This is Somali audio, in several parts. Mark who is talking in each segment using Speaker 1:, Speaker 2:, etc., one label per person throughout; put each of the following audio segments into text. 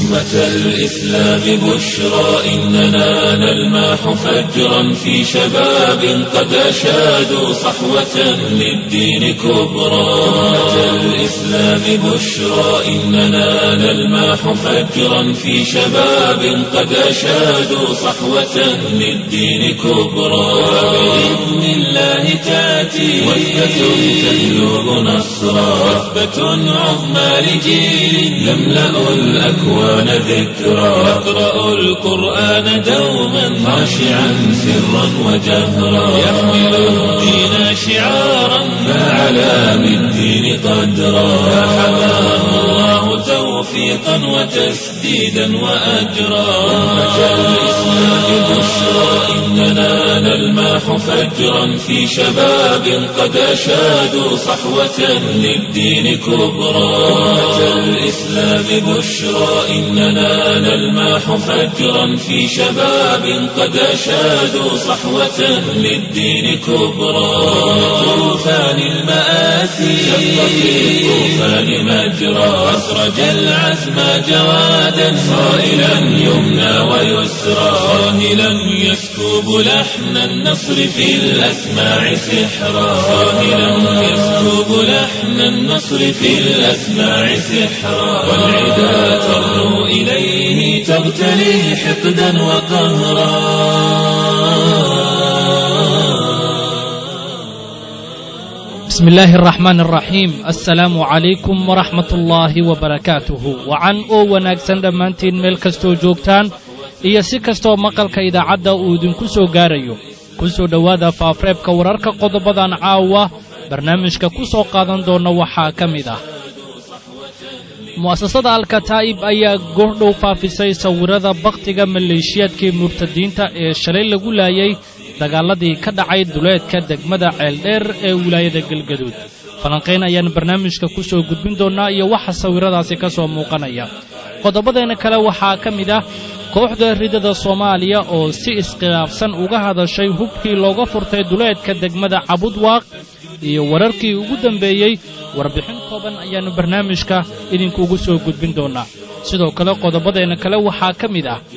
Speaker 1: أمة الإسلام بشرى إننا نلمح فجرا في شباب قد أشادوا صحوة للدين كبرى أمة الإسلام بشرى إننا نلمح فجرا في شباب قد أشادوا صحوة للدين كبرى بإذن الله تأتي وثبة تجلب نصرا وثبة عظمى لجيل يملأ الأكوان ذكرا يقرأ القرآن دوما خاشعا سرا وجهرا يحمل الدين شعارا فعلى بالدين قدرا فحماه الله توفيقا وتسديدا وأجرا أمة الإسلام بشرى إننا نلمح فجرا في شباب قد أشادوا صحوة للدين كبرى أمة الإسلام بشرى إننا نلمح فجرا في شباب قد أشادوا صحوة للدين كبرى طوفان المآسي شق في الطوفان مجرى أسرج العزم جوادا صائلا يمنى ويسرى صاهلا يسكب لحن النصر في الأسماع سحرا صاهلا يسكب لحن النصر في الأسماع سحرا والعدا ترنو إليه تغتلي حقدا وقهرا
Speaker 2: بسم الله الرحمن الرحيم السلaamu calaykum waraxmat ullaahi wabarakaatuhu wacan oo wanaagsan dhammaantiin meel kastoo joogtaan iyo si kastoo maqalka idaacadda uu idinku soo gaarayo ku soo dhowaada faafreebka wararka qodobadan caawa barnaamijka ku soo qaadan doonna waxaa ka mid ah mu'asasada alkataa'ib ayaa goordhow faafisay sawirrada bakhtiga maleeshiyaadkii murtadiinta ee shalay lagu laayay dagaalladii ka dhacay duleedka degmada ceeldheer ee wilaayada galgaduud falanqayn ayaan barnaamijka ku soo gudbin doonnaa iyo waxa sawirradaasi ka soo muuqanaya qodobadeenna kale waxaa ka mid ah kooxda ridada soomaaliya oo si iskhilaafsan uga hadashay hubkii looga furtay duleedka degmada cabudwaaq iyo wararkii ugu dambeeyey warbixin kooban ayaannu barnaamijka idinkuugu soo gudbin doonnaa sidoo kale qodobadeenna kale waxaa ka mid ah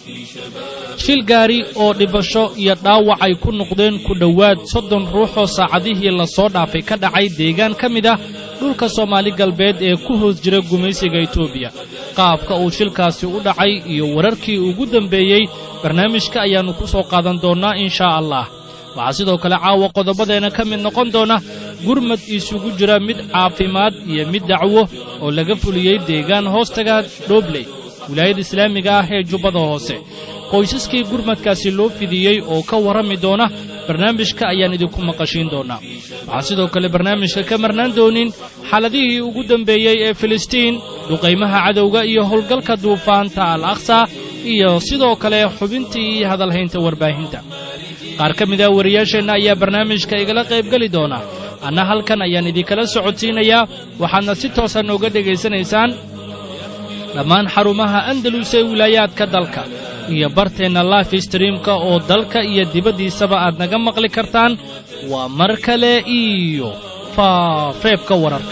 Speaker 2: shil gaari oo dhibasho iyo dhaawac ay ku noqdeen ku dhowaad soddon ruux oo saacadihii lasoo dhaafay ka dhacay deegaan ka mid ah dhulka soomaali galbeed ee ku hoos jira gumaysiga etoobiya qaabka uu shilkaasi u dhacay iyo wararkii ugu dambeeyey barnaamijka ayaannu ku soo qaadan doonnaa inshaa allah waxaa sidoo kale caawa qodobadeenna ka mid noqon doona gurmad isugu jira mid caafimaad iyo mid dacwo oo laga fuliyey deegaan hoostaga dhoobley wilaayada islaamiga ah ee jubbada hoose qoysaskii gurmadkaasi loo fidiyey oo ka warrami doona barnaamijka ayaan idinku maqashiin doonnaa waxaan sidoo kale barnaamijka ka marnaan doonin xaaladihii ugu dambeeyey ee filistiin duqaymaha cadowga iyo howlgalka duufaanta al aqsa iyo sidoo kale xubintii iyo hadalhaynta warbaahinta qaar ka mid ah wariyaasheenna ayaa barnaamijka igala qaybgeli doona anna halkan ayaan idinkala socodsiinayaa waxaadna si toosa nooga dhegaysanaysaan dhammaan xarumaha andalus ee wilaayaadka dalka iyo barteenna life streamka oo dalka iyo dibaddiisaba aad naga maqli kartaan waa mar kale iyo faafreebka wararka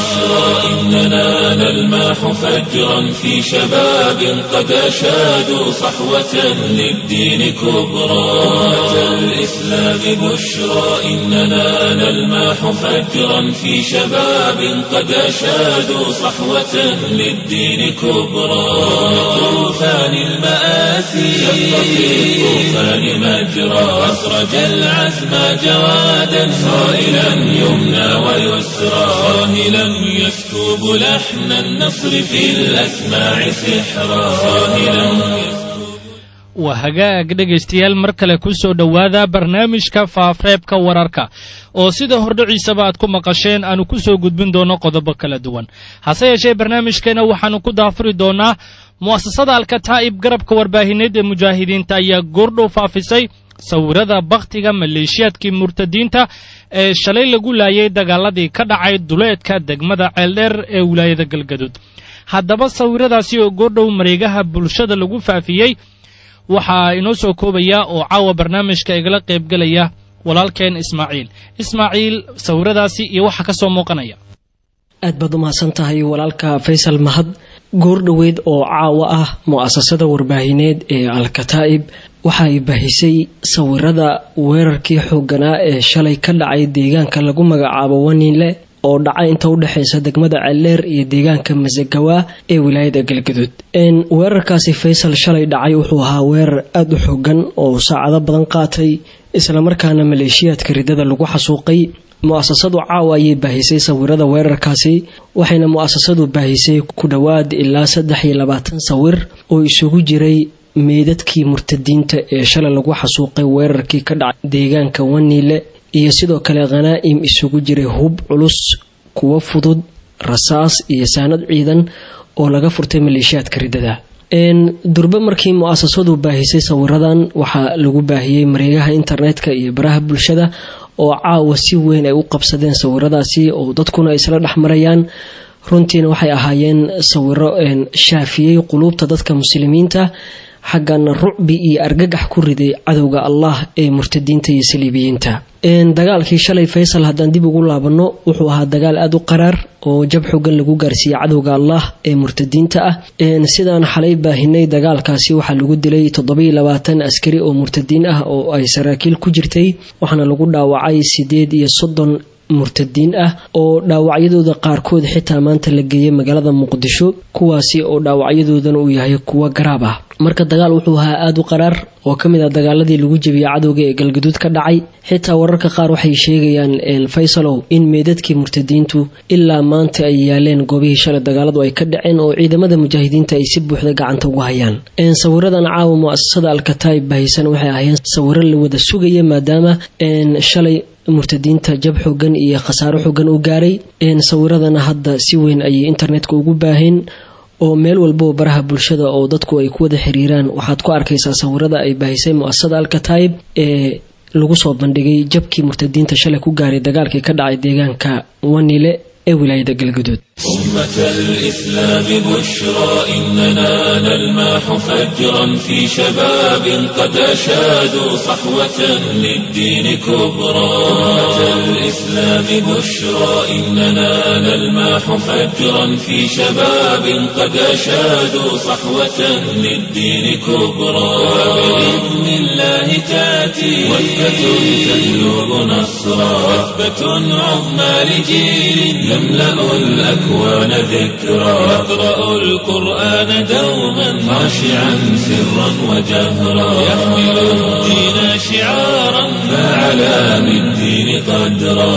Speaker 1: إننا نلمح فجرا في شباب قد أشادوا صحوة للدين كبرى أمة الإسلام بشرى إننا نلمح فجرا في شباب قد أشادوا صحوة للدين كبرى طوفان المآسي شق في الطوفان مجرى أسرج العزم جوادا صائلا يمنى ويسرى صاهلا يسكب لحن النصر في الأسماع سحرا صاهلا
Speaker 2: waa hagaag dhegaystayaal mar kale ku soo dhowaada barnaamijka faafreebka wararka oo sida hordhiciisaba aad ku maqasheen aanu ku soo gudbin doonno qodobo kala duwan hase yeeshee barnaamijkeenna waxaannu ku daafuri doonnaa mu'asasada alkataa'ib garabka warbaahineed ee mujaahidiinta ayaa goordhow faafisay sawirada bakhtiga maleeshiyaadkii murtadiinta ee shalay lagu laayay dagaaladii ka dhacay duleedka degmada ceeldheer ee wilaayada galgaduud haddaba sawiradaasi oo goordhow mareegaha bulshada lagu faafiyey waxaa inoo soo koobaya oo caawa barnaamijka igala qaybgelaya walaalkeen ismaaciil ismaaciil sawiradaasi iyo waxa ka soo muuqanaya
Speaker 3: aad baad u mahadsan tahay walaalka faysal mahad goordhoweyd oo caawa ah mu-asasada warbaahineed ee al-kataa'ib waxa ay baahisay sawirada weerarkii xooganaa ee shalay ka dhacay deegaanka lagu magacaabo waniinle oo dhacay inta udhexeysa degmada celeer iyo deegaanka masagawa ee wilaayada galgaduud weerarkaasi faysal shalay dhacay wuxuu ahaa weerar aada u xoogan oo saacado badan qaatay islamarkaana maleeshiyaadka ridada lagu xasuuqay mu-asasadu caawa ayay baahisay sawirada weerarkaasi waxayna mu-asasadu baahisay ku dhowaad ilaa saddex iyo labaatan sawir oo isugu jiray meydadkii murtadiinta ee shalay lagu xasuuqay weerarkii ka dhacay deegaanka waniile iyo sidoo kale khanaa'im isugu jiray hub culus kuwo fudud rasaas iyo saanad ciidan oo laga furtay maleeshiyaadka ridada durbe markii mu-asasadu baahisay sawiradan waxaa lagu baahiyey mareegaha internetka iyo baraha bulshada oo caawa si weyn ay u qabsadeen sawiradaasi oo dadkuna isla dhexmarayaan runtiina waxay ahaayeen sawiro shaafiyey quluubta dadka muslimiinta xaggana rucbi iyo argagax ku riday cadowga allah ee murtadiinta iyo saliibiyiinta dagaalkii shalay faysal haddaan dib ugu laabano wuxuu ahaa dagaal aada u qaraar oo jab xogan lagu gaarsiiyey cadowga allah ee murtadiinta ah sidaan xalay baahinay dagaalkaasi waxaa lagu dilay toddobiyo labaatan askari oo murtadiin ah oo ay saraakiil ku jirtay waxaana lagu dhaawacay sideed iyo soddon murtadiin ah oo dhaawacyadooda qaarkood xitaa maanta la geeyay magaalada muqdisho kuwaasi oo dhaawacyadoodana uu yahay kuwo garaab ah marka dagaal wuxuu ahaa aada u qaraar oo ka mid ah dagaaladii lagu jebiyey cadowga ee galgaduud ka dhacay xitaa wararka qaar waxay sheegayaan faysalow in meydadkii murtadiintu ilaa maanta ay yaaleen goobihii shalay dagaaladu ay ka dhaceen oo ciidamada mujaahidiinta ay si buuxda gacanta ugu hayaan sawiradan caawa mu-asasada alkataib bahisan waxay ahaayeen sawiro la wada sugaya maadaama shalay murtadiinta jab xoogan iyo khasaaro xoogan u gaaray sawiradana hadda si weyn ayay internetka ugu baaheen oo meel walbao baraha bulshada oo dadku ay ku wada xiriiraan waxaad ku arkaysaa sawirada ay baahisay mu-asasada alkataib ee lagu soo bandhigay jabkii murtadiinta shalay ku gaaray dagaalkii ka dhacay deegaanka wanile ee wilaayada galgaduud
Speaker 1: أمة الإسلام بشرى إننا نلماح فجرا في شباب قد أشادوا صحوة للدين كبرى أمة الإسلام بشرى إننا نلماح فجرا في شباب قد أشادوا صحوة للدين كبرى وبإذن الله تأتي وثبة تجلب نصرا وثبة عظمى لجيل يملأ الأكوان ذكرى يقرأ القرآن دوما خاشعا سرا وجهرا يحمل الدين شعارا فعلى بالدين قدرا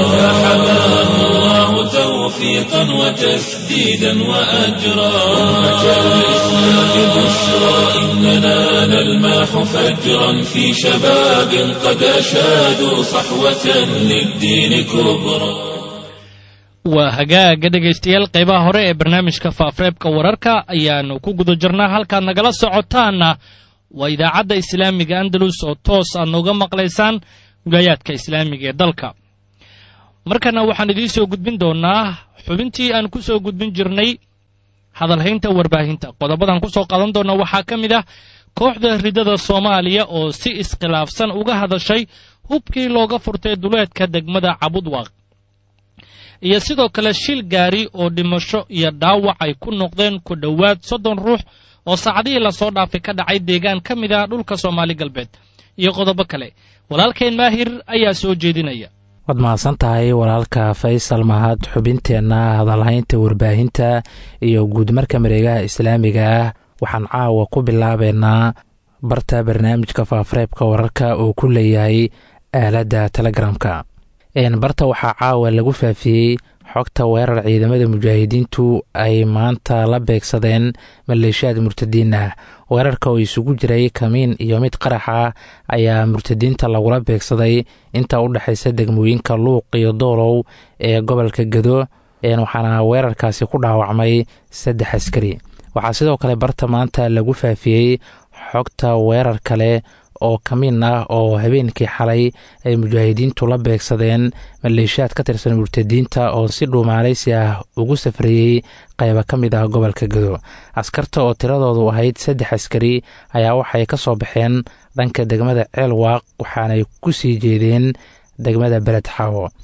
Speaker 1: فحماه الله توفيقا وتسديدا وأجرا أمة الإسلام بشرى إننا نلماح فجرا في شباب قد أشادوا صحوة للدين كبرى
Speaker 2: waa hagaaga dhegaystayaal qaybaha hore ee barnaamijka faafreebka wararka ayaannu ku guda jirnaa halkaad nagala socotaanna waa idaacadda islaamiga andalus oo toos aad nooga maqlaysaan wilaayaadka islaamiga ee dalka markana waxaan idiin soo gudbin doonnaa xubintii aan ku soo gudbin jirnay hadalhaynta warbaahinta qodobadan ku soo qadan doonna waxaa ka mid ah kooxda ridada soomaaliya oo si iskhilaafsan uga hadashay hubkii looga furtay duleedka degmada cabudwaaq iyo sidoo kale shil gaari oo dhimasho iyo dhaawac ay ku noqdeen ku dhowaad soddon ruux oo saacadihii lasoo dhaafay ka dhacay deegaan ka mid ah dhulka soomaali galbeed iyo qodobo kale walaalkeen maahir ayaa soo jeedinaya
Speaker 4: waad mahadsan tahay walaalka faysal mahad xubinteenna hadalhaynta warbaahinta iyo guudmarka mareegaha islaamiga ah waxaan caawa ku bilaabeynaa barta barnaamijka faafareebka wararka oo ku leeyahay aaladda telegramka barta waxaa caawa lagu faafiyey xogta weerar ciidamada mujaahidiintu ay maanta la beegsadeen maleeshiyaad murtadiin ah weerarka oo isugu jiray kamiin iyo mid qarax ah ayaa murtadiinta lagula beegsaday inta u dhexaysa degmooyinka luuq iyo doolow ee gobolka gado waxaana weerarkaasi ku dhaawacmay saddex askari waxaa sidoo kale barta maanta lagu faafiyey xogta weerar kale oo kamiin ah oo habeenkii xalay ay mujaahidiintu la beegsadeen maleeshiyaad ka tirsan murtadiinta oo si dhuumaalaysi ah ugu safrayey qayba ka mid ah gobolka gado askarta oo tiradoodu ahayd saddex askari ayaa waxay ka soo baxeen dhanka degmada ceelwaaq waxaanay ku sii jeedeen degmada beled xaawo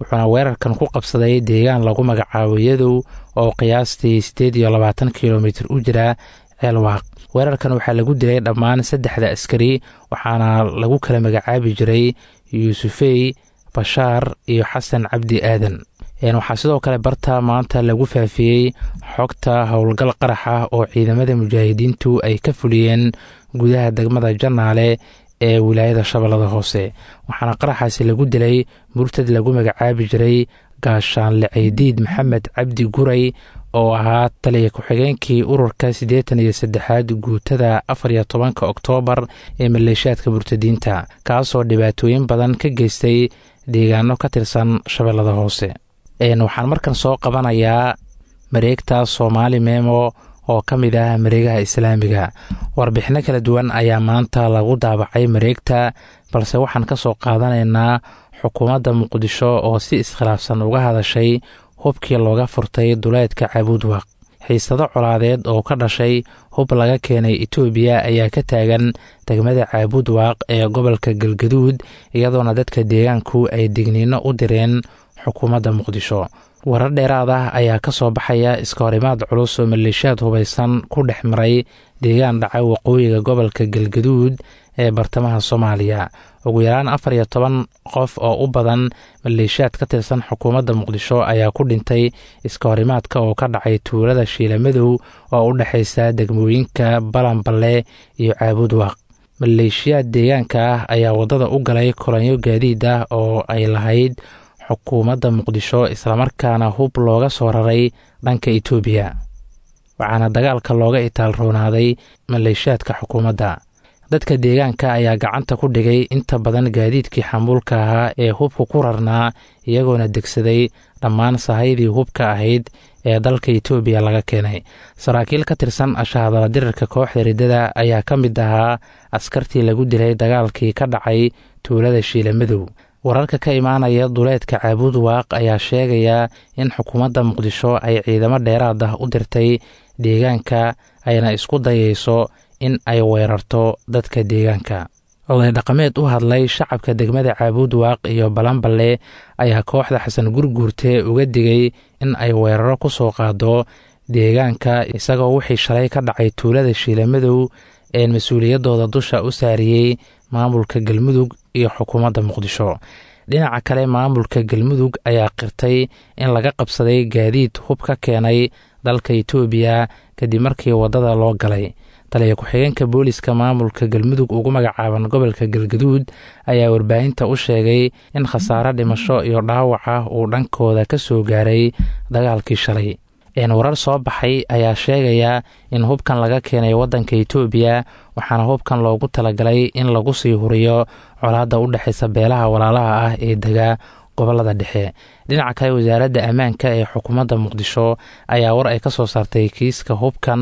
Speaker 4: wuxuuna weerarkan ku qabsaday deegaan lagu magacaabo yadow oo qiyaastii siddeed iyo labaatan kilomitir u jira ceelwaaq weerarkan waxaa lagu dilay dhammaan saddexda askari waxaana lagu kala magacaabi jiray yuusufey bashaar iyo xasan cabdi aadan waxaa sidoo kale barta maanta lagu faafiyey xogta howlgal qarax ah oo ciidamada mujaahidiintu ay ka fuliyeen gudaha degmada janaale ee wilaayada shabeellada hoose waxaana qaraxaasi lagu dilay murtad lagu magacaabi jiray gaashaanle ceydiid maxamed cabdi guray oo ahaa taliya ku-xigeenkii ururka siddeetan iyo saddexaad guutada afar iyo tobanka oktoobar ee maleeshiyaadka murtadiinta kaasoo dhibaatooyin badan ka geystay deegaano ka tirsan shabeellada hoose waxaan markan soo qabanayaa mareegta soomaali memo oo ka mid ah mareegaha islaamiga warbixino kala duwan ayaa maanta lagu daabacay mareegta balse waxaan ka soo qaadanaynaa xukuumadda muqdisho oo si iskhilaafsan uga hadashay hubkii looga furtay duleedka cabuudwaq xiisado colaadeed oo ka dhashay hub laga keenay etoobiya ayaa ka taagan degmada caabuudwaaq ee gobolka galgaduud iyadoona dadka deegaanku ay digniino u direen xukuumadda muqdisho warar dheeraad ah ayaa ka soo baxaya iska horimaad culus oo maleeshiyaad hubaysan ku dhex maray deegaan dhaca waqooyiga gobolka galgaduud ee bartamaha soomaaliya ugu yaraan afar iyo toban qof oo u badan maleeshiyaad ka tirsan xukuumadda muqdisho ayaa ku dhintay iska horimaadka oo ka dhacay tuulada shiilamadow oo u dhexaysa degmooyinka balanballe iyo caabuudwaaq maleeshiyaad deegaanka ah ayaa waddada u galay kolanyo gaadiid ah oo ay lahayd xukuumadda muqdisho islamarkaana hub looga soo raray dhanka etoobiya waxaana dagaalka looga itaal roonaaday maleeshiyaadka xukuumadda dadka deegaanka ayaa gacanta ku dhigay inta badan gaadiidkii xamuulka ahaa ee hubka ku rarnaa iyagoona degsaday dhammaan sahaydii hubka ahayd ee dalka etoobiya laga keenay saraakiil ka tirsan ashahadala dirarka kooxda riddada ayaa ka mid ahaa askartii lagu dilay dagaalkii ka dhacay tuulada shiilamadow wararka ka imaanaya duleedka caabuud waaq ayaa sheegaya in xukuumadda muqdisho ay ciidamo dheeraad ah u dirtay deegaanka ayna isku dayayso in ay weerarto dadka deegaanka oday dhaqameed u hadlay shacabka degmada caabuud waaq iyo balanballe ayaa kooxda xasan gurguurte uga digay in ay weeraro ku soo qaado deegaanka isagoo wixii shalay ka dhacay tuulada shiilamadow ee mas-uuliyaddooda dusha u saariyey maamulka galmudug iyo xukuumadda muqdisho dhinaca kale maamulka galmudug ayaa qirtay in laga qabsaday gaadiid hub ka keenay dalka etoobiya kadib markii waddada loo galay taliya ku-xigeenka booliska maamulka galmudug ugu magacaaban gobolka galgaduud ayaa warbaahinta u sheegay in khasaare dhimasho iyo dhaawac ah uu dhankooda ka soo gaaray dagaalkii shalay warar soo baxay ayaa sheegaya in hubkan laga keenay waddanka etoobiya waxaana hubkan loogu talagalay in lagu sii huriyo colaadda u dhexaysa beelaha walaalaha ah ee dega gobolada dhexe dhinaca kale wasaaradda ammaanka ee xukuumadda muqdisho ayaa war ay ka soo saartay kiiska hubkan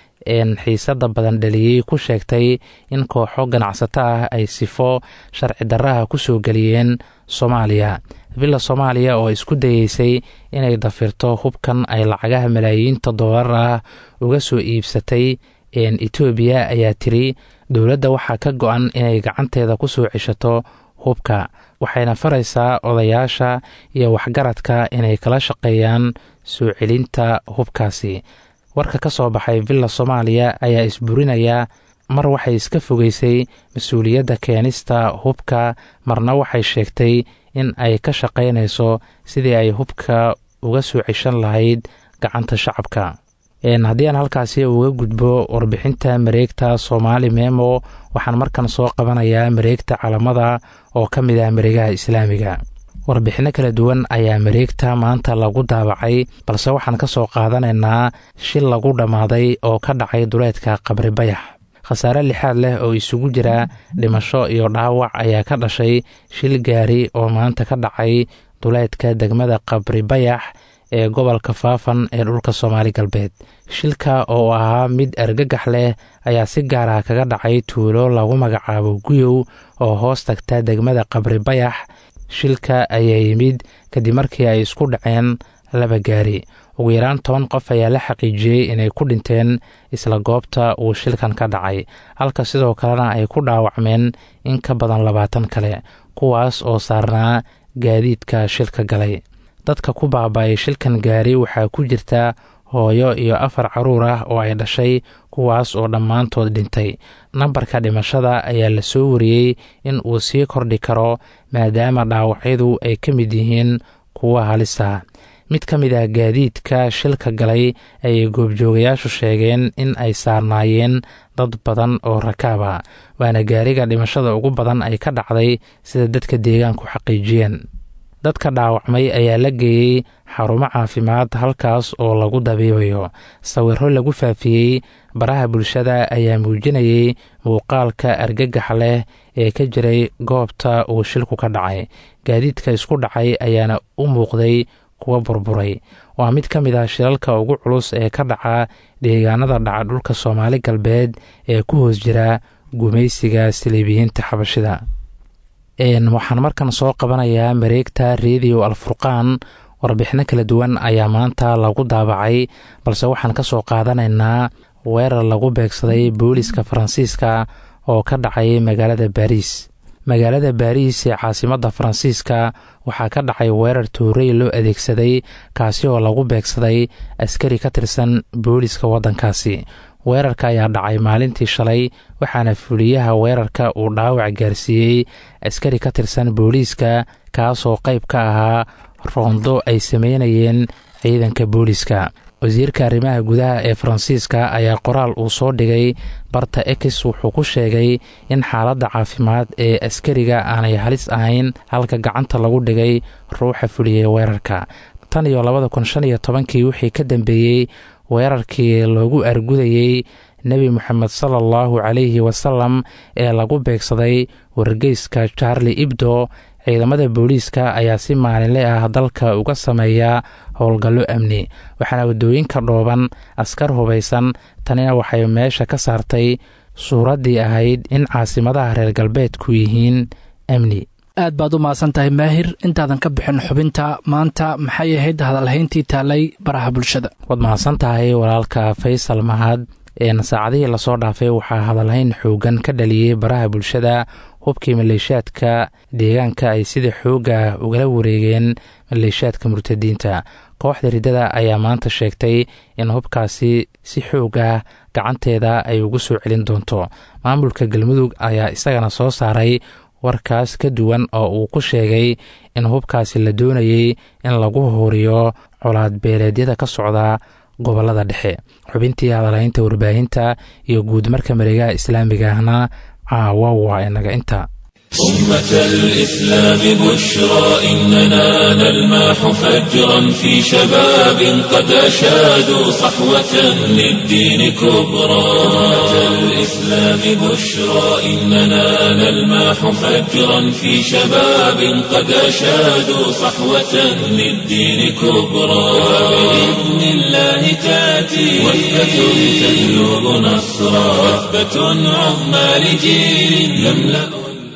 Speaker 4: xiisada badan dhaliyey ku sheegtay in kooxo ganacsato ah ay sifo sharci darraha ku soo geliyeen soomaaliya villa soomaaliya oo isku dayeysay inay dafirto hubkan ay lacagaha malaayiinta doolar ah uga soo iibsatay etoobiya ayaa tiri dowladda waxaa ka go-an inay gacanteeda ku soo ceshato hubka waxayna faraysaa odayaasha iyo waxgaradka inay kala shaqeeyaan soo celinta hubkaasi warka ka soo baxay villa soomaaliya ayaa isburinaya mar waxay iska fogeysay mas-uuliyadda keenista hubka marna waxay sheegtay in ay ka shaqaynayso sidii ay hubka uga soo ceshan lahayd gacanta shacabka haddii aan halkaasi uga gudbo warbixinta mareegta soomaali memo waxaan markan soo qabanayaa mareegta calamada oo ka mid ah mareegaha islaamiga warbixinno kala duwan ayaa mareegta maanta lagu daabacay balse waxaan ka soo qaadanaynaa shil lagu dhammaaday oo ka dhacay duleedka qabri bayax khasaare lixaad leh oo isugu jira dhimasho iyo dhaawac ayaa ka dhashay shil gaari oo maanta ka dhacay duleedka degmada qabri bayax ee gobolka faafan ee dhulka soomaali galbeed shilka oo ahaa mid argagax leh ayaa si gaar ah kaga dhacay tuulo lagu magacaabo guyow oo hoos tagta degmada qabri bayax shilka ayaa yimid kadib markii ay isku dhaceen laba gaari ugu yaraan toban qof ayaa la xaqiijiyey inay ku dhinteen isla goobta uu shilkan ka dhacay halka sidoo kalena ay ku dhaawacmeen in ka badan labaatan kale kuwaas oo saarnaa gaadiidka shilka galay dadka ku baaba-ay shilkan gaari waxaa ku jirta hooyo iyo afar caruur ah oo ay dhashay kuwaas oo dhammaantood dhintay nambarka dhimashada ayaa la soo wariyey in uu sii kordhi karo maadaama dhaawacyadu ay ka mid yihiin kuwa halisa mid ka mid ah gaadiidka shilka galay ayay goobjoogayaashu sheegeen in ay saarnaayeen dad badan oo rakaaba waana gaariga dhimashada ugu badan ay ka dhacday sida dadka deegaanku xaqiijiyeen dadka dhaawacmay ayaa la geeyey xarumo caafimaad halkaas oo lagu dabiibayo sawiro lagu faafiyey baraha bulshada ayaa muujinayey muuqaalka argagax leh ee ka jiray goobta uu shilku ka dhacay gaadiidka isku dhacay ayaana u muuqday kuwa burburay waa mid ka mid ah shilalka ugu culus ee ka dhaca deegaanada dhaca dhulka soomaali galbeed ee ku hoos jira gumaysiga saliibiyiinta xabashida waxaan markan soo qabanayaa mareegta rediyo alfurqaan warbixino kala duwan ayaa maanta lagu daabacay balse waxaan ka soo qaadanaynaa weerar lagu beegsaday booliska faransiiska oo ka dhacay magaalada baariis magaalada baariis ee caasimadda faransiiska waxaa ka dhacay weerar toorey loo adeegsaday kaasi oo lagu beegsaday askari ka tirsan booliska waddankaasi weerarka ayaa dhacay maalintii shalay waxaana fuliyaha weerarka uu dhaawac gaarsiiyey askari ka tirsan booliiska kaasoo qayb ka ahaa roondo ay sameynayeen ciidanka booliiska wasiirka arrimaha gudaha ee faransiiska ayaa qoraal uu soo dhigay barta ex wuxuu ku sheegay in xaaladda caafimaad ee askariga aanay halis ahayn halka gacanta lagu dhigay ruuxa fuliyey weerarka tan iyo labada kun shan iyo tobankii wixii ka dambeeyey weerarkii loogu argudayey nebi moxamed sala allahu calayhi wasalam ee lagu beegsaday wargeyska charli ibdo ciidamada booliiska ayaa si maalinle ah dalka uga sameeya howlgallo amni waxaana waddooyinka dhooban askar hubaysan tanina waxay meesha ka saartay suuraddii ahayd in caasimadaha reer galbeedku yihiin amni
Speaker 5: aad baad u mahadsan tahay maahir intaadan ka bixin xubinta maanta maxay ahayd hadalhayntii taalay baraha bulshada
Speaker 4: waad mahadsan tahay walaalka faysal mahad saacadihii lasoo dhaafay waxaa hadalhayn xoogan ka dhaliyey baraha bulshada hubkii maleeshiyaadka deegaanka ay sida xooga ugala wareegeen maleeshiyaadka murtadiinta kooxda riddada ayaa maanta sheegtay in hubkaasi si xoog ah gacanteeda ay ugu soo celin doonto maamulka galmudug ayaa isagana soo saaray warkaas ka duwan oo uu ku sheegay in hubkaasi la doonayey in lagu horiyo colaad beeleedyada ka socda gobolada dhexe xubintii hadalhaynta warbaahinta iyo guud marka mareegaha islaamiga ahna caawa waa inaga inta
Speaker 1: أمة الإسلام بشرى إننا نلماح فجرا في شباب قد أشادوا صحوة للدين كبرى أمة الإسلام بشرى إننا نلماح فجرا في شباب قد أشادوا صحوة للدين كبرى بإذن الله تأتي وثبة تجلب نصرا وثبة عظمى لجيل يملأ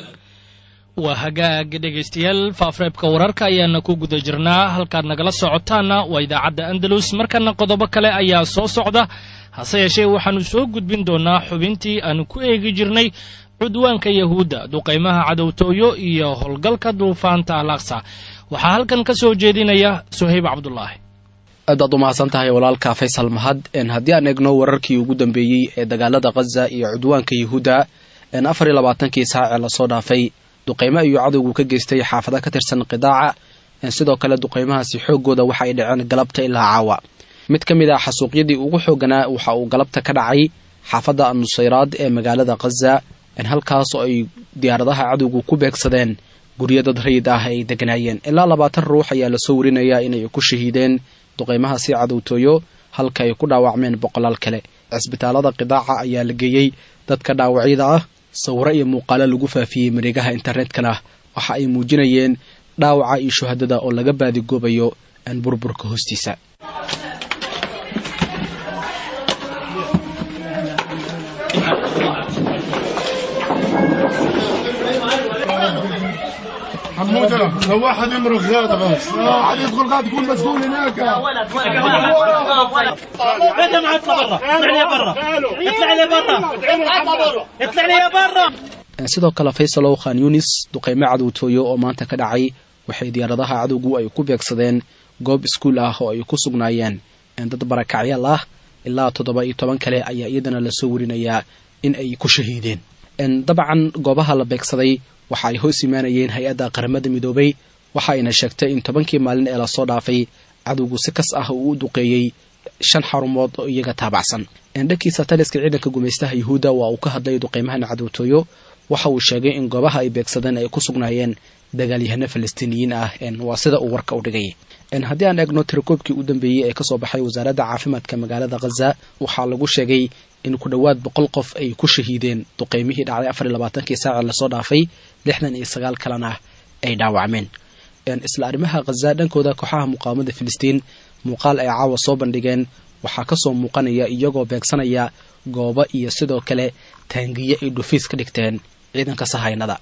Speaker 2: waa hagaag dhegaystayaal faafreebka wararka ayaana ku guda jirnaa halkaad nagala socotaanna waa idaacadda andalus markana qodobo kale ayaa soo socda hase yeeshee waxaannu soo gudbin doonnaa xubintii aanu ku eegi jirnay cudwaanka yahuudda duqaymaha cadowtooyo iyo howlgalka duufaanta alaqsa waxaa halkan ka soo jeedinaya suhayb cabdulaahi
Speaker 6: aad baad u mahadsan tahay walaalka faysal mahad haddii aan eegno wararkii ugu dambeeyey ee dagaalada khaza iyo cudwaanka yahuudda afar iyo labaatankii saac ee lasoo dhaafay duqaymo ayuu cadowgu ka geystay xaafada ka tirsan qidaaca sidoo kale duqaymahaasi xooggooda waxa ay dhaceen galabta ilaa caawa mid ka mid ah xasuuqyadii ugu xooganaa waxa uu galabta ka dhacay xaafadda annusayraad ee magaalada khaza halkaas oo ay diyaaradaha cadowgu ku beegsadeen guryo dad rayid ah ay deganaayeen ilaa labaatan ruux ayaa lasoo warinayaa inay ku shahiideen duqaymahaasi cadowtooyo halka ay ku dhaawacmeen boqolaal kale cisbitaalada qidaaca ayaa la geeyey dadka dhaawacyada ah sawiro iyo muuqaalo lagu faafiyey mareegaha internetkana waxa ay muujinayeen dhaawaca iyo shuhadada oo laga baadigoobayo aan burburka hoostiisa
Speaker 7: حموده لو واحد يمرق غاده بس واحد يدخل غاده يكون مسؤول هناك
Speaker 8: يا ولد بدم اطلع برا اطلع لي برا اطلع لي برا اطلع لي برا
Speaker 6: sidoo kale faysalow khan yunis duqaymo cadowtooyo oo maanta ka dhacay waxay diyaaradaha cadowgu ay ku beegsadeen goob iskuul ah oo ay ku sugnaayeen dad barakacyaal ah ilaa toddoba iyo toban kale ayaa iyadana lasoo warinayaa in ay ku shahiideen dabcan goobaha la beegsaday waxa ay hoos imaanayeen hay-adda qaramada midoobay waxa ayna sheegtay in tobankii maalin ee lasoo dhaafay cadowgu si kas ah uu u duqeeyey shan xarumood oo iyaga taabacsan dhankiisa taliska ciidanka gumaystaha yuhuudda waa uu ka hadlay duqeymahan cadowtooyo waxa uu sheegay in goobaha ay beegsadeen ay ku sugnaayeen dagaalyahano falastiiniyiin ah waa sida uu warka u dhigay haddii aan eegno tirakoobkii u dambeeyey ee kasoo baxay wasaaradda caafimaadka magaalada khaza waxaa lagu sheegay in ku dhowaad boqol qof ay ku shahiideen duqeymihii dhacday afar iyo labaatankii saaci lasoo dhaafay lixdan iyo sagaal kalena ay dhaawacmeen isla arrimaha khaza dhankooda kooxaha muqaawamada filistiin muuqaal ay caawa soo bandhigeen waxaa kasoo muuqanaya iyagoo beegsanaya goobo iyo sidoo kale taangiye ay dhufiis ka dhigteen ciidanka sahaynada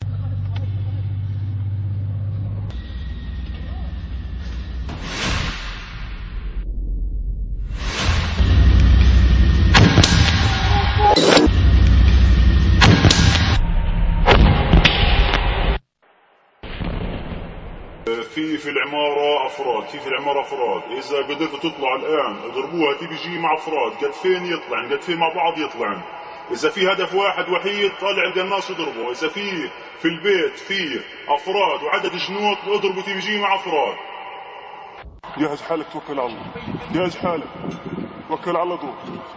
Speaker 9: في في العمارة أفراد في في العمارة أفراد إذا قدرتوا تطلعوا الآن اضربوها تي بي جي مع أفراد قد فين يطلعن قد فين مع بعض يطلعن إذا في هدف واحد وحيد طالع القناص اضربه إذا في في البيت في أفراد وعدد جنود اضربوا تي بي جي مع أفراد جهز حالك توكل على الله جهز حالك توكل على الله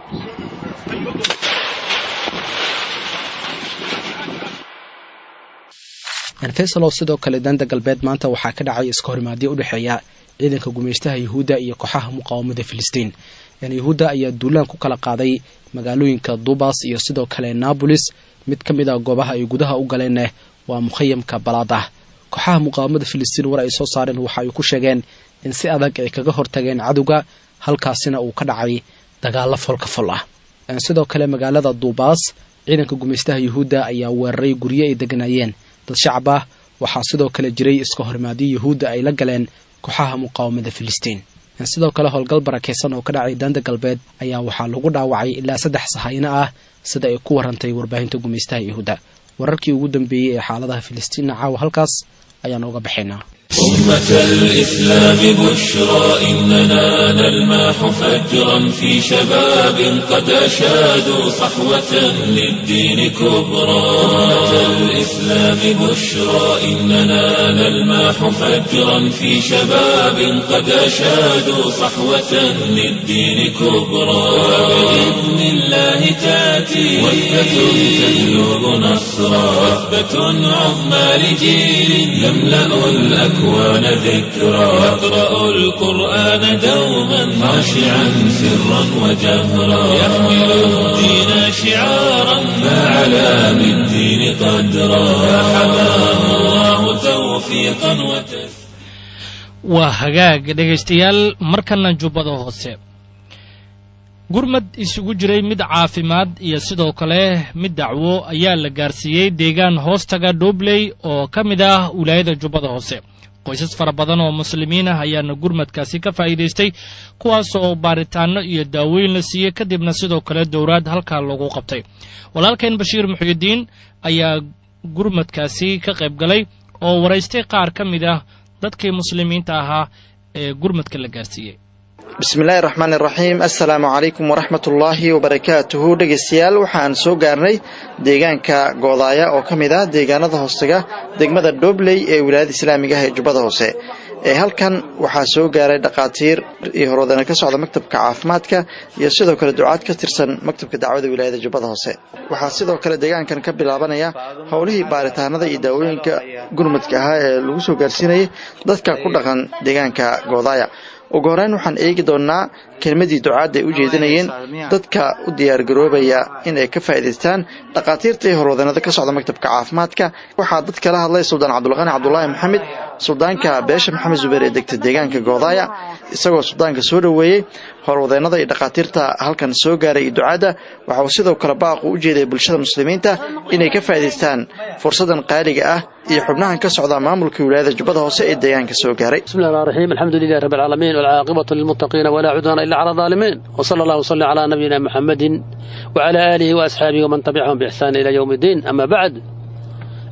Speaker 6: faysalow sidoo kale daanta galbeed maanta waxaa ka dhacay iska horimaadyo u dhexeeya ciidanka gumaystaha yuhuudda iyo kooxaha muqaawamada filistiin yuhuudda ayaa duulaan ku kala qaaday magaalooyinka dubas iyo sidoo kale nabolis mid ka mid a goobaha ay gudaha u galeeneh waa mukhayamka balaadah kooxaha muqaawamada filistiin war ay soo saareen waxa ay ku sheegeen in si adag ay kaga hortageen cadowga halkaasina uu ka dhacay dagaalo folka fol ah sidoo kale magaalada duubaas ciidanka gumaystaha yuhuudda ayaa weeraray guryo ay deganaayeen dad shacab ah waxaa sidoo kale jiray iska horimaadyo yuhuudda ay la galeen kooxaha muqaawamada filistiin sidoo kale howlgal barakaysan oo ka dhacay daanta galbeed ayaa waxaa lagu dhaawacay ilaa saddex sahayno ah sida ay ku warantay warbaahinta gumaystaha yuhuudda wararkii ugu dambeeyey ee xaaladaha filistiinna caawa halkaas ayaan uga baxaynaa
Speaker 1: أمة الإسلام بشرى إننا نلماح فجرا في شباب قد أشادوا صحوة للدين كبرى أمة الإسلام بشرى إننا نلماح فجرا في شباب قد أشادوا صحوة للدين كبرى بإذن الله تأتي وثبة تهلب نصرا وثبة عظمى لجيل يملأ الأكوان الأكوان ذكرى يقرأ القرآن دوما خاشعا سرا وجهرا يحمل الدين شعارا فعلى بالدين قدرا فحماه الله توفيقا وتسليما
Speaker 2: waa hagaag dhegaystayaal markana jubbada hoose gurmad isugu jiray mid caafimaad iyo sidoo kale mid dacwo ayaa la gaarsiiyey deegaan hoostaga dhobley oo ka mid ah wilaayada jubbada hoose qoysas fara badan oo muslimiin ah ayaana gurmadkaasi ka faa'iidaystay kuwaas oo baaritaanno iyo daaweyn la siiyey kadibna sidoo kale dowraad halkaa lagu qabtay walaalkeen bashiir muxuudiin ayaa gurmadkaasi ka qayb galay oo waraystay qaar ka mid ah dadkii muslimiinta ahaa ee gurmadka la gaarsiiyey
Speaker 10: bismillaahi raxmaani raxiim assalaamu calaykum waraxmat ullaahi wabarakaatuhu dhegaystayaal waxaan soo gaarnay deegaanka goodaaya oo ka mid ah deegaanada hoostaga degmada dhobley ee wilaayada islaamiga ah ee jubbada hoose ee halkan waxaa soo gaaray dhakhaatiir iyo horwadana ka socda maktabka caafimaadka iyo sidoo kale ducaad ka tirsan maktabka dacwada wilaayada jubbada hoose waxaa sidoo kale deegaankan ka bilaabanaya howlihii baaritaanada iyo daawooyinka gurmadka ahaa ee lagu soo gaarsiinayay dadka ku dhaqan deegaanka goodaaya ugu horeyn waxaan eegi doonnaa kelmadii ducaadda ay u jeedinayeen dadka u diyaargaroobaya in ay ka faa'idaystaan dhakhaatiirta iyo horwadanada ka socda maktabka caafimaadka waxaa dad kala hadlay suldaan cabdulqani cabdulaahi maxamed suldaanka beesha maxamed zubeer ee degta deegaanka goodaaya isagoo suldaanka soo dhoweeyey horwadeennada iyo dhakhaatiirta halkan soo gaaray iyo ducaadda waxa uu sidoo kale baaqu u jeeday bulshada muslimiinta inay ka faa'idaystaan fursadan qaaliga ah iyo xubnahan ka socda maamulka wilaayada jubbada hoose ee deegaanka soo gaaray
Speaker 11: بسم الله الرحمن الرحيم الحمد لله رب العالمين والعاقبة للمتقين ولا عدوان إلا على الظالمين وصلى الله وسلم على نبينا محمد وعلى آله وأصحابه ومن تبعهم بإحسان إلى يوم الدين أما بعد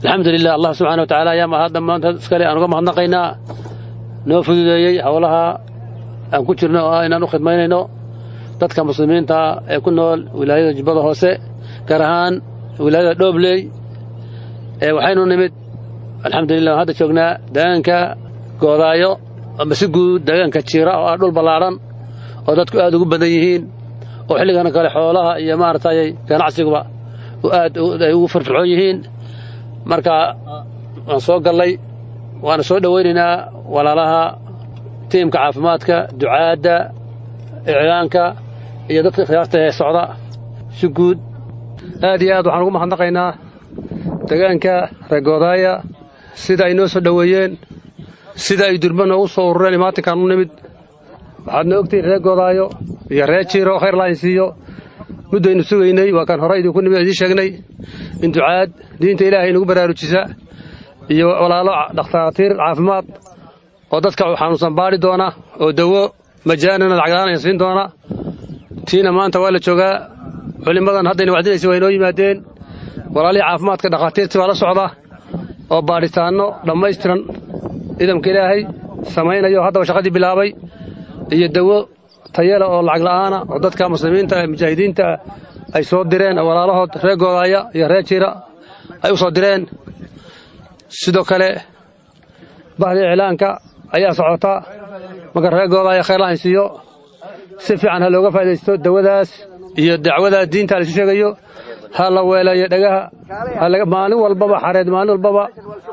Speaker 11: alxamdu lilah allah subxana wa tacaala ayaa mahad dhammaanteed iskale aan uga mahadnaqaynaa noo fududeeyey howlaha aan ku jirno oo ah inaan u khidmaynayno dadka muslimiinta ee ku nool wilaayada jubbada hoose gaar ahaan wilaayada dhoobley ee waxaynu nimid alxamdulilah waan hadda joognaa deegaanka goodaayo ama si guud deegaanka jiira oo ah dhul ballaadhan oo dadku aad ugu badan yihiin oo xilligana kale xoolaha iyo maaragtay ganacsiguba aad ay ugu firfircoon yihiin marka waan soo gallay waana soo dhowaynaynaa walaalaha tiimka caafimaadka ducaadda iclaanka iyo dadka khiyaarta ee socda si guud aad iyo aad waxaan ugu mahadnaqaynaa deegaanka reegoodaaya sida ay noo soo dhoweeyeen sida ay durba noogu soo urureen imaatinkaan u nimid waxaadna ogtihiin reer goodaayo iyo reer jiiro khayr laahin siiyo muddaynu sugaynay waa kaan hore idinku nimid idiin sheegnay in ducaad diinta ilaahay nagu baraarujisa iyo walaalo dhakhtaatiir caafimaad oo dadka xanuunsan baadhi doona oo dawo majaanana lacaglaanaya siin doona tiina maanta waa la joogaa culimmadan haddayna wacdinaysa waa inoo yimaadeen walaalihii caafimaadka dhakhaatiirtii baa la socda oo baadhitaanno dhammaystiran ciidamka ilaahay samaynayo haddaba shaqadii bilaabay iyo dawo tayala oo lacag la'aana oo dadka muslimiinta ee mujaahidiinta ay soo direen oo walaalahood reer goodaaya iyo reer jiira ay u soo direen sidoo kale bahdii iclaanka ayaa socota marka reer goodaaya khayr lahayn siiyo si fiican ha looga faa'idaysto dawadaas iyo dacwada diinta la isu sheegayo ha la weeleeyo dhagaha maalin walbaba xareed maalin walbaba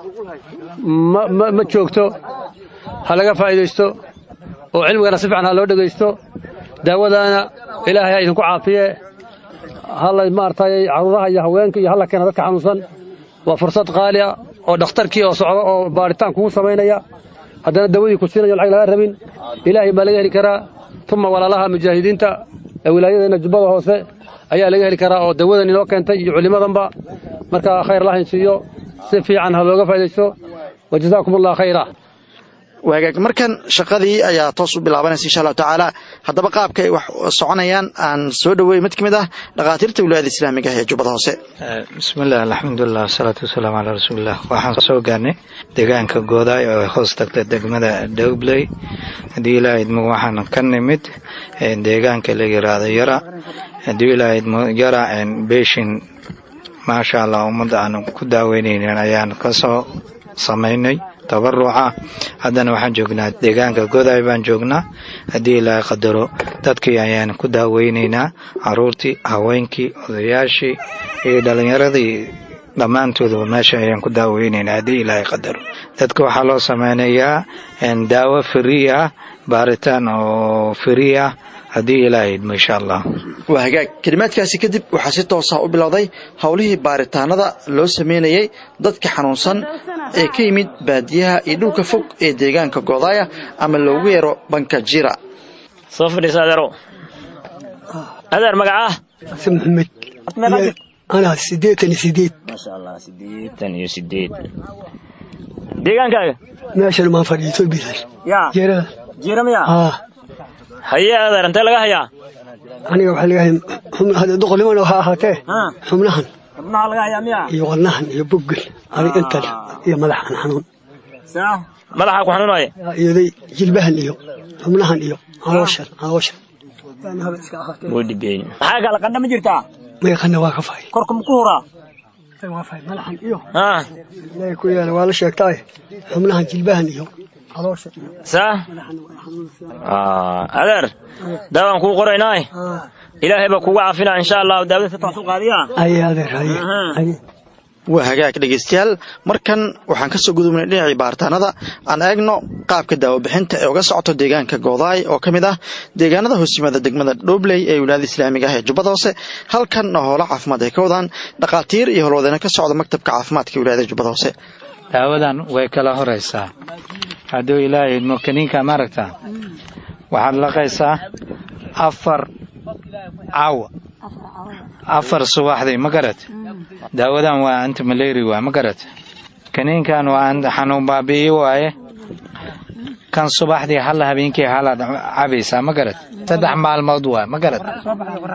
Speaker 11: ma joogto ha laga faa'idaysto oo cilmigana si fiican ha loo dhegaysto daawadaana ilaahay ha idinku caafiye hala maaragtay caruuraha iyo haweenka iyo halla keena dadka xanuunsan waa fursad qaali ah oo dhakhtarkii oo socda oo baadhitaan kugu samaynaya haddana dawadii ku siinayo lacag laga rabin ilaahay baa laga heli karaa tuma walaalaha mujaahidiinta ee wilaayadeenna jubbada hoose ayaa laga heli karaa oo dawadan inoo keentay iyo culimmadanba marka khayr lahayn siiyo si fiican ha looga faa'idaysto wa jazaakum allah khayra
Speaker 10: waagaag markan shaqadii ayaa toos u bilaabanaysa insha allahu tacaala haddaba qaabka ay wax soconayaan aan soo dhoweey mid ka mid ah dhakhaatiirta wilaayada islaamiga ah ee jubbada hoose
Speaker 12: bismillaah alxamdulilah wasalaatu wasalaamu calaa rasuulilah waxaan soo gaarnay deegaanka goodaay oo hoos tagta degmada dowbley haddii ilaaha idmo waxaan ka nimid deegaanka la yiraahdo yara haddii ilaaha idmo yara beeshin maasha allah ummadda aan ku daaweynaynin ayaan kasoo samaynay tabaruca haddana waxaan joognaa deegaanka godaay baan joognaa haddii ilaahay qadaro dadkii ayaan ku daaweynaynaa caruurtii haweenkii odayaashii iyo dhallinyaradii dhammaantoodaba meesha ayaan ku daaweynaynaa haddii ilaahay qadaro dadka waxaa loo sameynayaa daawo frii ah baaritaan oo frii ah haddii ilaahay idmo insha allah
Speaker 10: waa hagaag kelimaadkaasi kadib waxaa si toosa u bilowday howlihii baaritaanada loo sameynayay dadka xanuunsan ee ka yimid baadiyaha iyo dhulka fog ee deegaanka goodaaya ama loogu yeero banka jira
Speaker 13: soo fadhiisa adeerow adeer magacaa
Speaker 14: maxamed anaa siddeetan iyo sideed
Speaker 13: maasha allah siddeetan iyo sideed deegaankaaga
Speaker 14: meeshan maan fadhiiso bilan
Speaker 13: yaa
Speaker 14: jeerada
Speaker 13: jiira miya
Speaker 14: haa
Speaker 13: haye adeer intee laga hayaa
Speaker 14: aniga waxaa laga hay hadda doqolnimana waxaa ahaatee xubnahan
Speaker 13: xubnaha laga hayaa miya
Speaker 14: iyo wadnahan iyo boggan adig intan iyo madaxan xanuun
Speaker 13: madaxa ku xanuunaya
Speaker 14: iyoday jilbahan iyo xubnahan iyo calooshan calooshan
Speaker 13: wuu dhibeeyey maxaa kala qandha ma jirtaa
Speaker 14: mayaqana waa ka fahay
Speaker 13: korka ma ku huraa
Speaker 14: waa fahay madaxan iyo ilaahay ku yaala waa la sheegtaaye xubnahan jilbahan iyo calooshan iyo
Speaker 13: saa adeer daawaan kuu qoraynaaye ilaahay baa kugu caafinaa insha allahu daawada si toosu qaadiyaa
Speaker 14: aye adeer aye aye
Speaker 10: waa hagaag dhegaystayaal markan waxaan kasoo gudubnay dhinacii baaritaanada aan eegno qaabka daawabixinta ee uga socoto deegaanka goodaay oo ka mid ah deegaanada hoosyimaada degmada dhobley ee wilaayada islaamiga ah ee jubbada hoose halkan howlo caafimaad ay ka wadaan dhakhaatiir iyo howlwadeena ka socda maktabka caafimaadka wilaayada jubbada hoose
Speaker 12: daawadan way kala horaysaa hadduu ilaahay idmo kaniinka maaragta waxaad laqaysaa afar caawa afar subaxdii ma garat daawadan waa anti maleri waa ma garat kaniinkan waa xanuun baabi'iyo waaye kan subaxdii halla habeenkii halaad cabaysaa ma garat saddex maalmood waa ma garat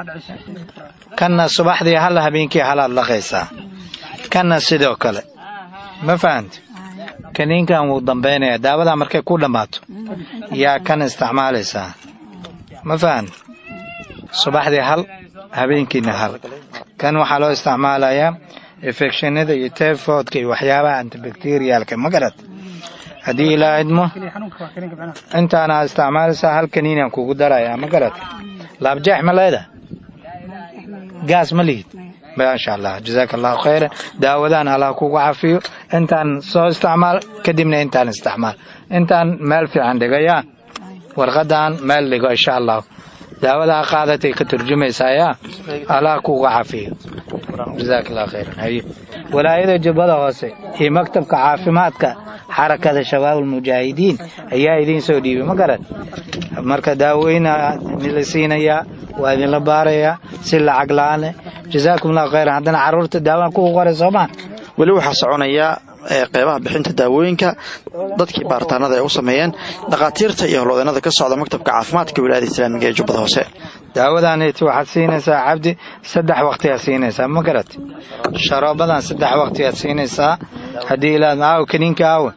Speaker 12: kanna subaxdii halla habeenkii halaad laqaysaa kanna sidoo kale ma fahanta kaniinkan wuu dambaynaya daawadaa markay ku dhammaato yaa kan isticmaalaysaa ma fahanta subaxdii hal habeenkiina hal kan waxaa loo isticmaalayaa infectionada iyo typhoidka iyo waxyaabaha antibacterialka ma garad haddii ilaa idmo intaana isticmaalaysaa hal kaniinaan kugu darayaa ma garad laabjeex ma leeda gaas ma lihid maasha allah jazaaka allahu khayran daawadaan allah kugu cafiyo intaan soo isticmaal kadibna intaan isticmaal intaan meel fiican dhigayaa warqadan meel dhigo insha allah daawadaa qaadatay ka turjumaysaa yaa allah kugu cafiyo jazaaka allahu khayran haye walaayada jubbada hoose iyo maktabka caafimaadka xarakada shabaab almujaahidiin ayaa idiin soo dhiibay ma garad marka daaweyna la siinayaa waa idinla baarayaa si lacag la-aane jazaakum allahu khayran haddana carruurta daawaan kugu qoray soomaa
Speaker 10: weli waxaa soconaya qeybaha bixinta daawooyinka dadkii baaritaanada ay u sameeyeen dhakhaatiirta iyo howlwadeenada ka socda maktabka caafimaadka wilaayada islaamiga ee jubbada hoose
Speaker 12: daawadaniti waxaad siinaysaa cabdi saddex waqtiyaad siinaysaa ma garat sharoobadan saddex waqtiyaad siinaysaa haddii ilaad aaw kaniinka aawe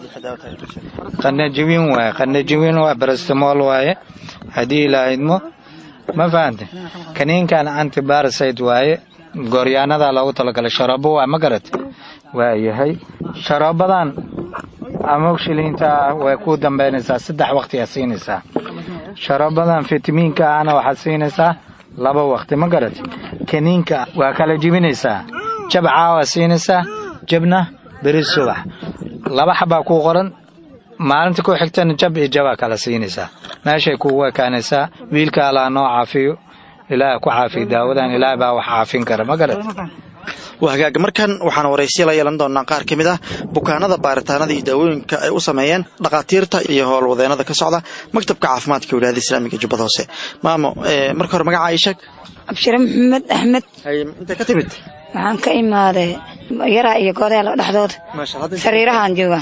Speaker 12: qanajiwiin waaye qanajiwiin waa barastimool waaye haddii ilaahidmo ma fahante kaniinkan antibarasite waaye gooryaanadaa loogu talagalay sharoobo waa ma garat waayahay sharoobadan amogshilinta way ku dambaynaysaa saddex waqtiyaad siinaysaa sharoobadan fitamiinka ahna waxaad siinaysaa laba waqti ma garat kaniinka waa kala jibinaysaa jab caawa siinaysaa jabna beri subax laba xabaa kuu qoran maalinta ku xigtana jab iyo jabaa kala siinaysaa meeshay kugu ekaanaysaa wiilka allaa noo caafiyo ilaah ku caafiyo daawadan ilaah baa wax caafin kara ma garat
Speaker 10: waa hagaag markan waxaan waraysiya la yeelan doonaa qaar ka mid ah bukaanada baaritaanada iyo daawooyinka ay u sameeyeen dhakhaatiirta iyo howlwadeenada ka socda maktabka caafimaadka wilaayada islaamiga jubbada hoose maamo marka hore magaca ii sheeg
Speaker 15: abshire maxamed axmed
Speaker 10: intay ka timid
Speaker 15: waxaan ka imaaday yaraa iyo goodaya laba dhexdood sariirahaan jooga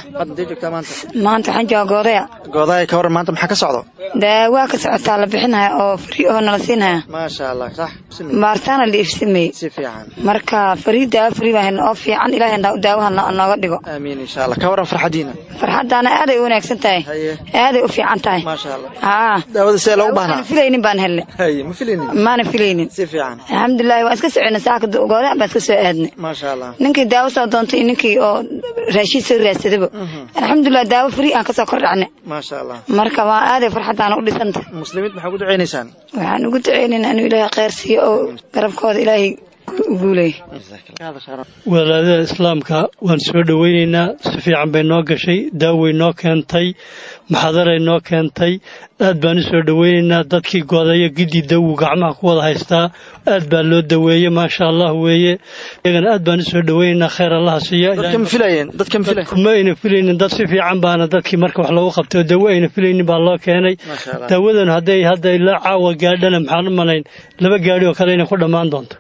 Speaker 15: maanta waxaan jooga goodaya
Speaker 10: goodaya ka waran maanta maxaa ka socdo
Speaker 15: daawaa ka socotaa la bixinaya oo fari oo nala siinaya
Speaker 10: maasha allah sax
Speaker 15: baaritaana la iibsameyey
Speaker 10: si fiican
Speaker 15: marka farii daawo fari baa oo fiican ilaahay daawaha nooga dhigo
Speaker 10: aamiin insha allah ka waran farxadiina
Speaker 15: farxadaana aaday u wanaagsan tahay aaday u fiican tahay
Speaker 10: maasha allah
Speaker 15: haa
Speaker 10: daawada see loogu baahnaa
Speaker 15: filaynin baan helnay
Speaker 10: haye ma filaynin
Speaker 15: maana filaynin
Speaker 10: si fiican
Speaker 15: alxamdulillahi waan iska soconay saaka goodaya baan iska soo aadnay
Speaker 10: maasha allah
Speaker 15: ninkii daawo soo doontay iyo ninkii oo raashiid soo raadsadaba alxamdulilah daawo fari aan kasoo kordhacnay
Speaker 10: maasha allah
Speaker 15: marka waa aaday farxadaana u dhisantay
Speaker 10: muslimiinta maxaa ku ducaynaysaan
Speaker 15: waxaan ugu ducaynaynaa inuu ilaahay khayr siiyo oo garabkooda ilaahay u guuleeyo
Speaker 16: walaadada islaamka waan soo dhoweynaynaa si fiican bay noo gashay daaway noo keentay maxadaray noo keentay aad baan u soo dhoweynaynaa dadkii goodaya gidii dawu gacmaha ku wada haystaa aad baa loo daweeye maasha allah weeye iyagana aad baan u soo dhoweynaynaa khayr allaha siiya kuma ayna filaynin dad si fiican baana dadkii marka wax loogu qabtay oo dawo ayna filaynin baa loo keenay daawadan hadday hadday la caawa gaadhana maxaan u malayn laba gaadhi oo kale inay ku dhammaan doonto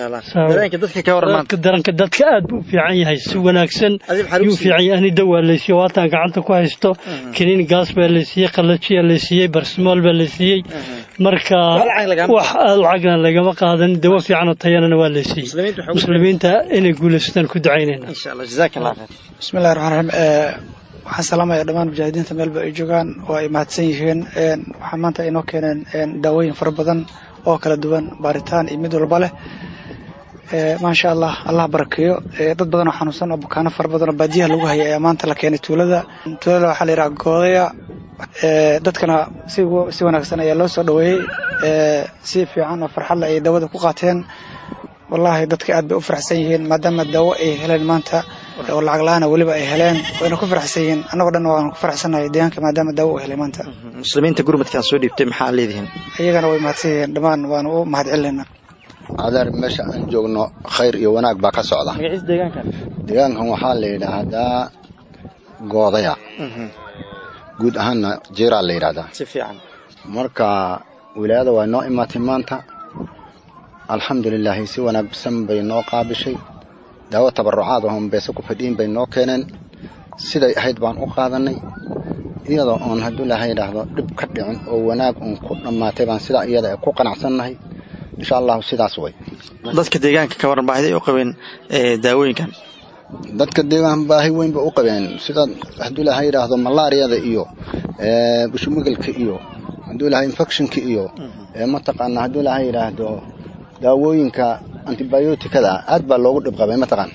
Speaker 16: daranka dadka aad buu u fiican yahay si wanaagsan yuu fiican yahay ani dawaa laysiiye waataan gacanta ku haysto kiniin gaas baa laysiiyey qalajiya laysiiyey barsimool baa laysiiyey marka wax lacagna lagama qaadan dawo fiican oo tayanana waa laysiiyey muslimiinta inay guulaystaan ku ducaynayna
Speaker 17: bismillahi raxmaan raxiim waxaan salaamaya dhammaan mujaahidiinta meelba ay joogaan oo ay mahadsan yihiin waxaa maanta inoo keeneen daawooyin fara badan oo kala duwan baaritaan iyo mid walba leh maasha allah allah barakeeyo dad badan oo xanuunsan oo bukaano fara badan oo baadiyaha lagu hayay ayaa maanta la keenay tuulada tuulada waxaa la yidhaha goodaya dadkana si si wanaagsan ayaa loo soo dhoweeyey si fiican oo farxadle ay daawada ku qaateen wallaahi dadka aad bay u faraxsan yihiin maadaama daawo ay heleen maanta oo lacag la-aana weliba ay heleen wayna ku faraxsan yihiin annagoo dhan waan ku faraxsannahay deegaanka maadaama daawo u helay maanta
Speaker 10: muslimiinta gurmadkaan soo dhiibtay maxaa leedihiin
Speaker 17: iyagana way mahadsan yihiin dhammaan waanu u mahad celinayna
Speaker 18: adeer meesha aan joogno khayr iyo wanaag baa ka socda deegaankan waxaa la yidhaahdaa goodaya guud ahaanna jiiraa la yidhahdaa
Speaker 10: si fiican
Speaker 18: marka wilaayada waa noo imaatay maanta alxamdulilaahi si wanaagsan bay noo qaabishay daawo tabarucaad oon beese ku fadhiin bay noo keeneen siday ahayd baan u qaadanay iyadoo oon hadduu ilaahay yidhaahdo dhib ka dhicin oo wanaag uun ku dhammaatay baan sidaa iyada ku qanacsannahay insha allahu sidaas way
Speaker 10: dadka deegaanka ka waran baahida ay u qabeen daawooyinkan
Speaker 18: dadka deegaan baahi weyn ba u qabeen sida hadduu ilaahay yidhaahdo malaariyada iyo bushumagalka iyo hadduu ilaahay infectionka iyo mataqaana hadduu ilaahay yidhaahdo daawooyinka antibioticada aad baa loogu dhib qabay mataqaan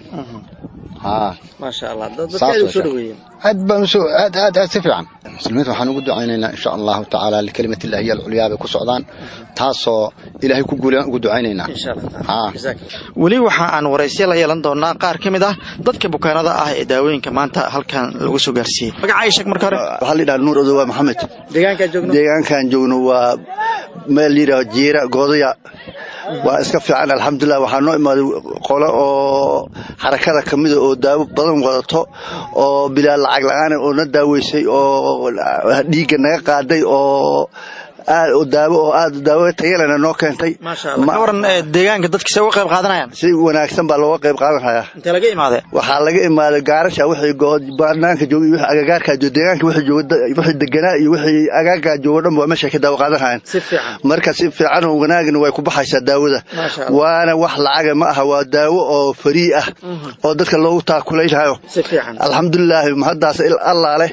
Speaker 18: haa
Speaker 10: maasha allah dadka aad u soo dhaweeyeen
Speaker 18: aad baan usoo aad aad aad si fiican muslimiinta waxaan ugu ducaynaynaa insha allahu tacaala likalimati illahi hiya alculyaa bay ku socdaan taasoo ilaahay ku guulaan ugu ducaynaynaa haa
Speaker 10: weli waxa aan waraysiya la yeelan doonaa qaar ka mid ah dadka bukaanada ah ee daawooyinka maanta halkan lagu soo gaarsiiyey magacaaga sheeg marka hore
Speaker 19: waxaa la yidhaha nuur odowa maxamed
Speaker 10: deegaankaan joogno
Speaker 19: deegaankaan joogno waa meel la yidhaho jiira goodaya waa iska fiican alxamdulilah waxaa noo imaaday qole oo xarakada ka mida oo daawo badan wadato oo bilaa lacag la-aan oo na daaweysay oo dhiigga naga qaaday oo aad oo daawo oo aad daawo tayalena noo keentay
Speaker 10: ka waran deegaanka dadkiisa uga qayb qaadanayaan
Speaker 19: si wanaagsan baa looga qayb qaadanhayaa
Speaker 10: intee laga imaadee
Speaker 19: waxaa laga imaaday gaarasha wixii banaanka jooga iyo wixii agagaarkaa jooga deegaanka wixii jooga wixii deganaa iyo wixii agaagaa jooga dhan waa meesha ka daawo qaadanhayaan
Speaker 10: si fiican
Speaker 19: marka si fiican oo wanaagna way ku baxaysaa daawada waana wax lacaga ma aha waa daawo oo farii ah oo dadka loogu taakulaynayo
Speaker 10: si fiican
Speaker 19: alxamdulilaahi mahaddaas allaa leh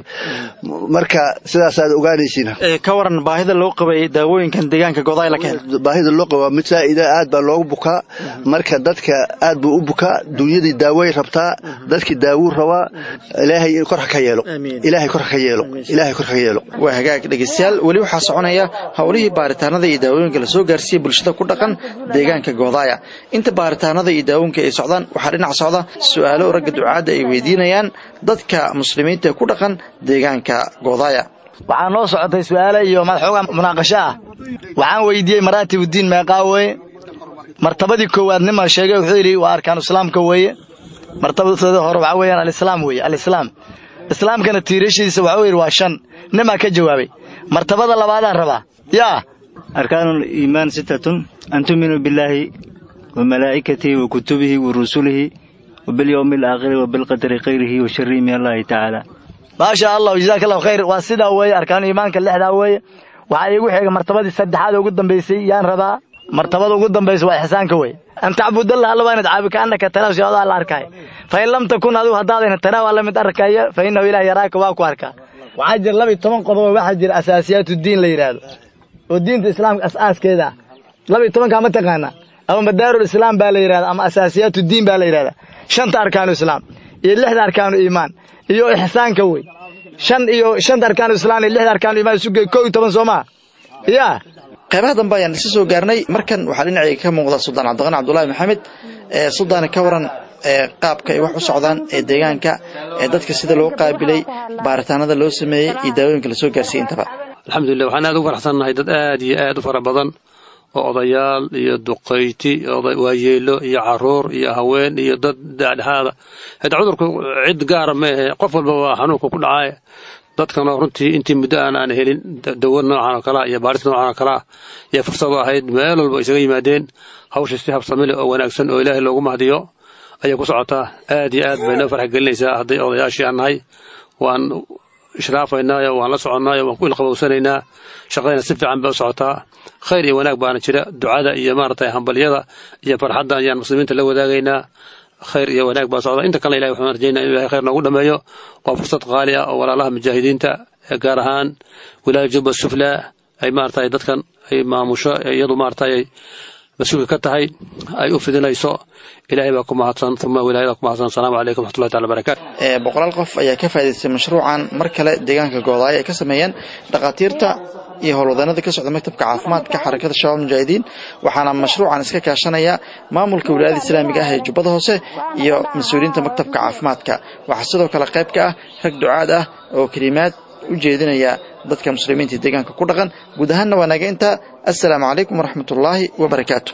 Speaker 19: marka sidaasaad ogaanaysiin
Speaker 10: ka waran baahida loo qabay daawooyinkan deegaanka godaay la keen
Speaker 19: baahida loo qabaa mid saa'ida aad baa loogu bukaa marka dadka aad buu u bukaa dunyadii daaway rabtaa dadkii daawuu rabaa ilaahay kor ha ka yeelo ilaahay kor ha ka yeelo ilaahay kor ha ka yeelo
Speaker 10: waa hagaag dhegeystayaal weli waxaa soconaya howlihii baaritaanada iyo daawooyinka lasoo gaarsiiyey bulshada ku dhaqan deegaanka goodaaya inta baaritaanada iyo daawooyinka ay socdaan waxaa dhinac socda su'aalo ragga ducaadda ay weydiinayaan dadka muslimiinta ku dhaqan deegaanka goodaaya
Speaker 20: waxaa noo socotay su'aale iyo madaxooga munaaqasho ah waxaan weydiiyey maraatibuddiin meeqaa weeye martabadii koowaad nima sheegay wuxuu yidhi waa arkaanu islaamka weeye martabadooda hore waxaa weeyaan alislaam weeye alislaam islaamkana tiirashiisa waxuu yidhi waa shan nimaa ka jawaabay martabada labaadaan rabaa yaa
Speaker 21: arkaanu iimaan sitatun an tu'minuu billaahi wa malaa'ikatihi wa kutubihi wa rusulihi wa bilyowmi alaakhiri wa bilqadari khayrihi wa sharrihi min allahi tacaala
Speaker 20: maasha allah jazaaka allahu khayr waa sidaa weeye arkaanu iimaanka lixdaa weeye waxaa iigu xigay martabadii saddexaad ugu dambaysay yaan rabaa martabada ugu dambaysa waa ixsaanka wey an tacbudallah alla waa inaad caabi kaannaka tanaaw si adaa la arkaayo fa in lam takun adigu haddaadayna tanaaw alla mid arkaya fa innahu ilaah yaraaka waa ku arkaa waxaa jira laba iyo toban qodobo waxaa jira asaasiyaatu diin la yidhaahdo oo diinta islaamka as-aaskeeda ah laba iyo tobankaa ma taqaanaa ama madaarul islaam baa la yidhahda ama asaasiyaatu diin baa la yidhahdaa shanta arkaanu islaam iyo lixda arkaanu iimaan iyo ixsaanka wey shan iyo shanta arkaanu islaan iyo lixda arkaanu iimaan isu gey kow iyo toban soo maa yaa
Speaker 10: qaybaha dambe ayaan isa soo gaarnay markan waxaa dhinacayga ka muuqda suldaan cabdiqani cabdulaahi maxamed suldaani ka waran qaabka ay wax u socdaan ee deegaanka ee dadka sida loo qaabilay baaritaanada loo sameeyey iyo daawooyinka lasoo gaarsiiyey intaba
Speaker 11: alxamdulilah waxaan aad ugu faraxsannahay dad aad iyo aad u fara badan oo odayaal iyo duqayti waayeelo iyo caruur iyo haween iyo dad dhexdhexaada hada cudurku cid gaara ma ahe qof walba waa xanuunka ku dhacay dadkana runtii intii muddo aan aan helin dawo noocan oo kalea iyo baaris noocan oo kalea iyo fursad u ahayd meel walba isaga yimaadeen hawsha si habsamile oo wanaagsan oo ilaahay loogu mahdiyo ayay ku socotaa aad iyo aad bay noo farx gelinaysaa hadday odayaashii aan nahay waan ishraafaynaayo waan la soconnaayo waan ku ilqabowsanaynaa shaqadayna si fiican bay u socotaa khayr iyo wanaag baana jira ducada iyo maaragtay hambalyada iyo farxadda ayaan muslimiinta la wadaagaynaa khayr iyo wanaag baa socda inta kalena ilahi waxaan rajaynaa inuu ilahay khayr noogu dhammeeyo waa fursad qaali ah oo walaalaha mujaahidiinta gaar ahaan wilaaya jubba sufla ay maaragtay dadkan ay maamusho iyadu maaragtay ay mas-uulka ka tahay ay u fidinayso ilaahay baa ku mahadsan uma wilaayada ku mahadsan asalaamu calaykum waxmatullahi taala barakatu
Speaker 10: boqolaal qof ayaa ka faa'idaystay mashruucan mar kale deegaanka goodaayo ay ka sameeyeen dhakhaatiirta iyo howlwadanada ka socda maktabka caafimaadka xarakada shabaab mujaahidiin waxaana mashruucan iska kaashanaya maamulka wilaayada islaamiga ah ee jubbada hoose iyo mas-uuliyiinta maktabka caafimaadka waxaa sidoo kale qayb ka ah rag ducaad ah oo kelimaad u jeedinaya dadka muslimiinta deegaanka ku dhaqan guud ahaanna waa naga intaa assalaamu calaykum waraxmatullaahi wabarakaatu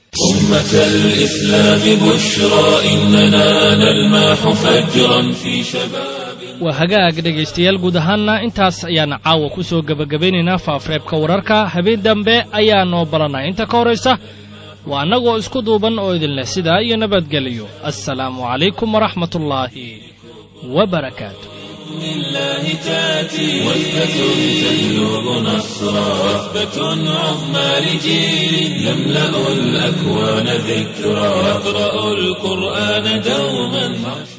Speaker 1: أمة الإسلام بشرى إننا نلمح فجرا في شباب
Speaker 2: waa hagaag dhegaystayaal guud ahaanna intaas ayaan caawa ku soo gebagabaynaynaa faafreebka wararka habeen dambe ayaa noo balannay inta ka horraysa waa annagoo isku duuban oo idin leh sidaa iyo nabadgeliyo assalaamu calaykum waraxmatullaahi wa barakaatu
Speaker 1: الله تاتي وثبة تجلب نصرا وثبة عظمى لجيل يملأ الأكوان ذكرا يقرأ القرآن دوما